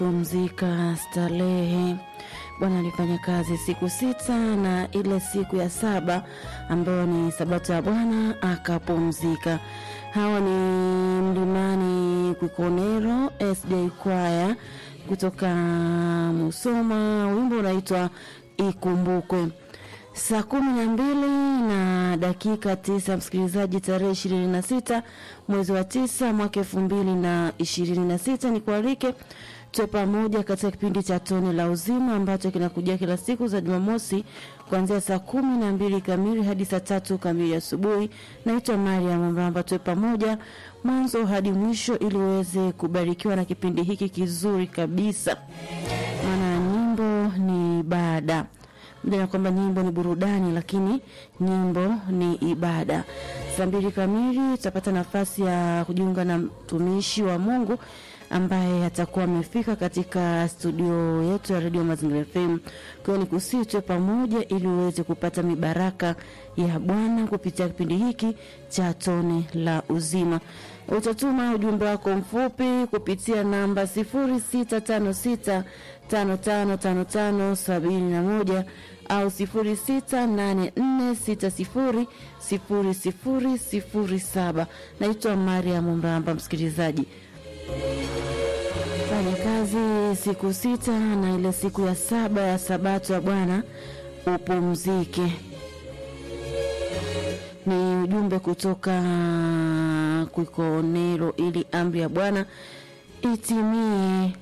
pumzika starehe. Bwana alifanya kazi siku sita na ile siku ya saba ambayo ni sabato ya Bwana akapumzika. Hawa ni Mlimani Kwikonero SJ Kwaya kutoka Musoma, wimbo unaitwa Ikumbukwe. Saa kumi na mbili na dakika tisa msikilizaji, tarehe ishirini na sita mwezi wa tisa mwaka elfu mbili na ishirini na sita ni kualike tuwe pamoja katika kipindi cha tone la uzima ambacho kinakujia kila siku za Jumamosi kuanzia saa kumi na mbili kamili hadi saa tatu kamili asubuhi. Naitwa Mariam Mramba, tuwe pamoja mwanzo hadi mwisho ili uweze kubarikiwa na kipindi hiki kizuri kabisa, maana nyimbo ni ibada na kwamba nyimbo ni burudani, lakini nyimbo ni ibada. Saa mbili kamili tutapata nafasi ya kujiunga na mtumishi wa Mungu ambaye atakuwa amefika katika studio yetu ya Radio Mazingira FM. Kwa hiyo ni kusii tuwe pamoja ili uweze kupata mibaraka ya Bwana kupitia kipindi hiki cha tone la uzima. Utatuma ujumbe wako mfupi kupitia namba 0656 555571 au 0684600007. Naitwa Mariam Mramba, msikilizaji fanya kazi siku sita na ile siku ya saba ya sabato ya Bwana upumzike. Ni ujumbe kutoka Kwikonero ili amri ya Bwana itimie